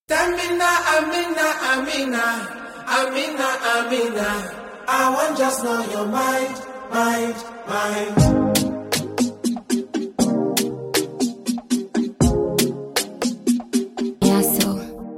Amina, Amina, Amina, Amina, Amina. I want just know your mind, mind, mind. Yeah, so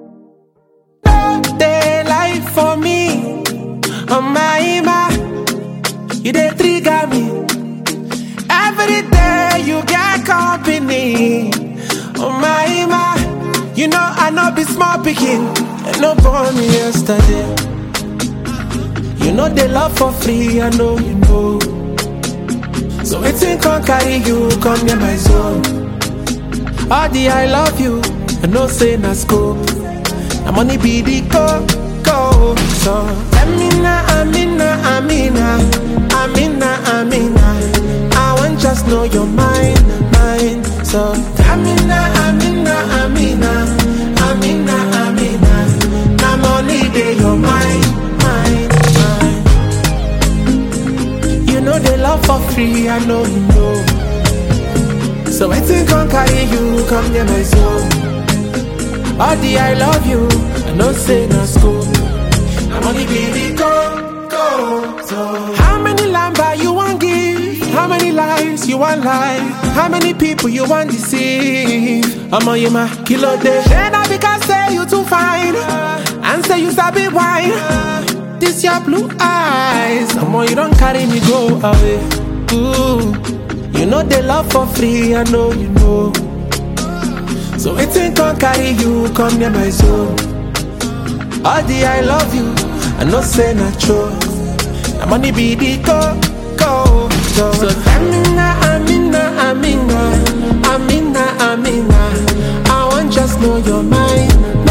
They lie for me, oh my ima. You they trigger me. Every day you get company, oh my ima. You know I know be small picking, and no born me yesterday. You know they love for free, I know you know. So it's in can carry you, come near my zone. All the I love you, I know say na scope. Na money be the go, go. So Amina, Amina, Amina, Amina, Amina. I want just know your mind, mind. So Amina, Amina, Amina, Amina, Amina. Na money be your mind, mind, mind. You know they love for free, I know you know. So I think I'll carry you, come near my zone. All the I love you, I know say no school. I'm only baby go, go. So how many lamba you want give? How many lives you want lie? How many people you want deceive? I'm on you my kilo day. Then I because say you too fine, and say you sabi wine. This your blue eyes, I'm on you don't carry me go away. Ooh, you know they love for free, I know you know. So waiting can carry you, come near my zone. All the I love you, I know say not true. The money be the go, go, go. So Amina, Amina, Amina, Amina, Amina. I want just know your mind,